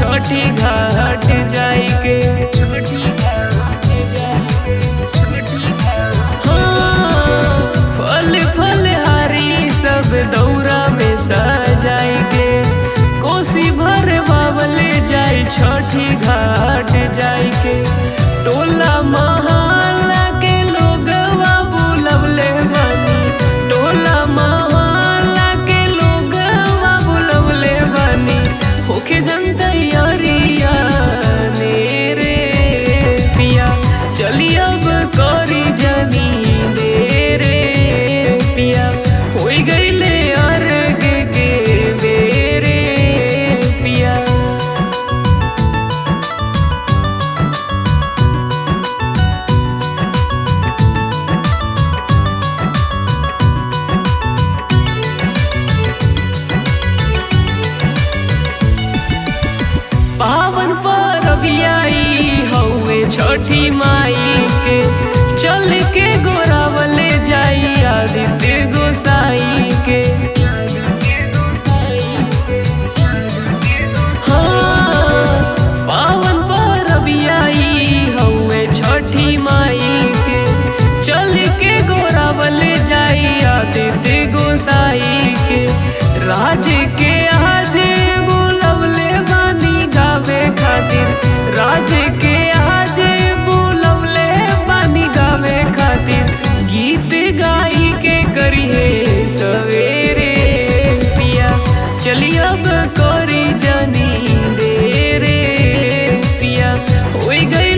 छठी घाट जाई के हाँ, फल फल हारी सब दौरा में सजाई के कोसी भर बावले जाई छठी घाट जाई के टोला महाला के लोगवा बुलवले बानी टोला महाला के लोगवा बुलवले बानी होके जनता यारिया ने रे पिया चली अब करी जनी दे रे पिया होई गईले अर्घ के बेरे पिया पावन पर आई हौवे छठी माई के चल के गोरावले जाई आदित्य गोसाई के हाँ, पावन पर आई हौवे छठी माई के चल के गोरावले जाई आदित्य गोसाई के राज के आजे बुलवले बानी गावे खातिर राज के आजे बुलवले बानी गावे खातिर गीत गाई के करिए सवेरे पिया चली अब करी जानी दे रे पिया होई गई